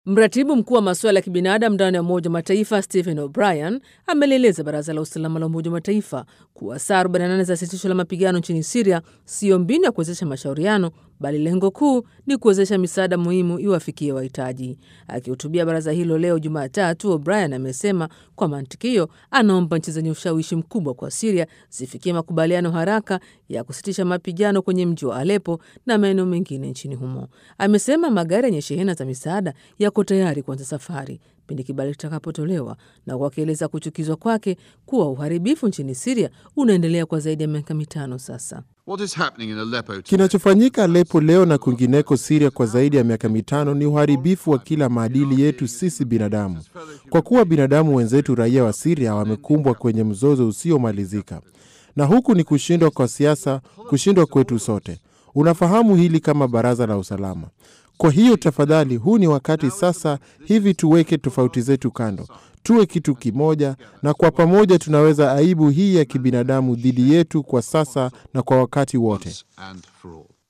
Mratibu mkuu wa masuala ya kibinadamu ndani ya Umoja wa Mataifa Stephen O'Brien amelieleza Baraza la Usalama la Umoja wa Mataifa kuwa saa 48 za sitisho la mapigano nchini Siria siyo mbinu ya kuwezesha mashauriano, bali lengo kuu ni kuwezesha misaada muhimu iwafikie wahitaji. Akihutubia baraza hilo leo Jumatatu, O'Brien amesema kwa mantiki hiyo anaomba nchi zenye ushawishi mkubwa kwa Siria zifikie makubaliano haraka ya kusitisha mapigano kwenye mji wa Alepo na maeneo mengine nchini humo. Amesema magari yenye shehena za misaada yako tayari kuanza safari pindi kibali kitakapotolewa, na wakieleza kuchukizwa kwake kuwa uharibifu nchini Siria unaendelea kwa zaidi ya miaka mitano sasa. Kinachofanyika Alepo leo na kwingineko Siria kwa zaidi ya miaka mitano ni uharibifu wa kila maadili yetu sisi binadamu, kwa kuwa binadamu wenzetu raia wa Siria wamekumbwa kwenye mzozo usiomalizika, na huku ni kushindwa kwa siasa, kushindwa kwetu sote. Unafahamu hili kama Baraza la Usalama. Kwa hiyo tafadhali, huu ni wakati sasa hivi tuweke tofauti zetu kando, tuwe kitu kimoja, na kwa pamoja tunaweza aibu hii ya kibinadamu dhidi yetu kwa sasa na kwa wakati wote.